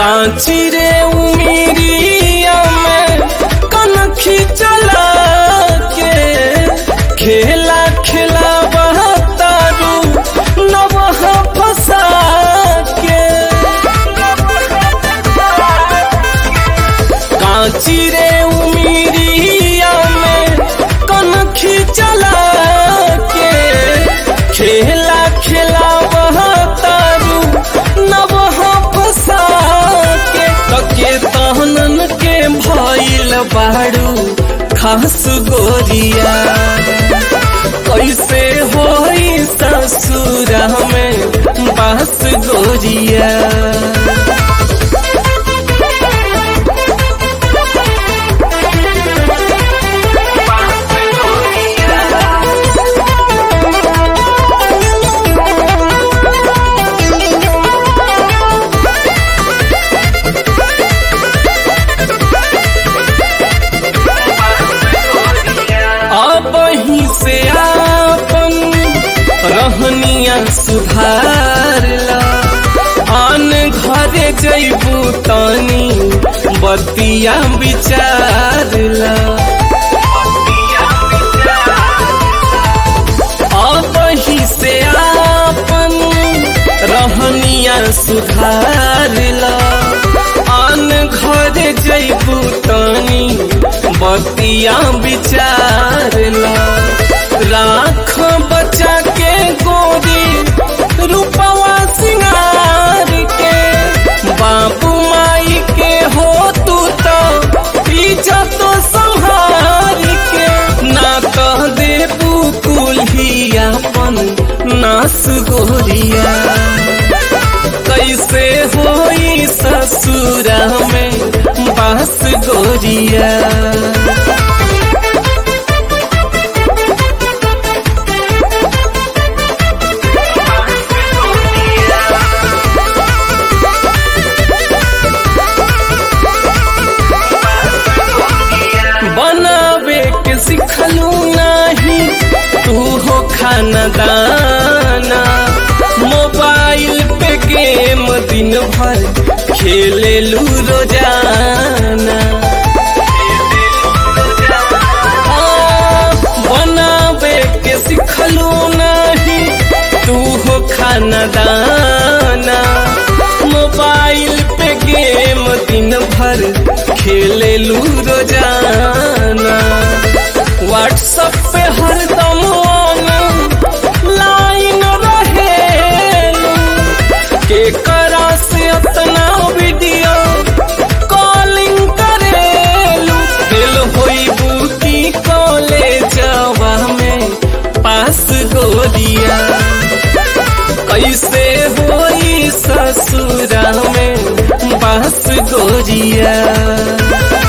कांची रे उमिरिया में कनखी चला के खेला खेला तारू नवह फसा के कांची रे उमिरिया में कनखी चला के खेला खेला तारू नवह फसा के तके तहनन के भइल बाड़ू खास गोरिया कैसे होई ससुरा में बास गोरिया अब ही से आपन रहनिया सुधारला आन घरे जैबू तनी बतिया विचारला अब ही से आपन रहनिया सुधारला आन घरे जैबू तनी बतिया विचारला राख बचा के गोरी रूपवा सिंगार के बाबू माई के हो तू तो इज्जत संहार के ना कह दे कुल अपन नास गोरिया कैसे होई ससुरा में बास गोरिया बनावे के सिखलू नाही तू हो खाना दाना मोबाइल पे गेम दिन भर खेले लू रोजाना आ, बनावे के सिखलू नाही तू हो खाना दाना मोबाइल पे गेम दिन भर खेले लू रोजाना व्हाट्सएप पे हरदम लाइन रहेलू के करा से अपना वीडियो कॉलिंग करेलू दिल होई बुकी कॉलेजवा में पास गोरिया कैसे होई ससुरा में बास गोरिया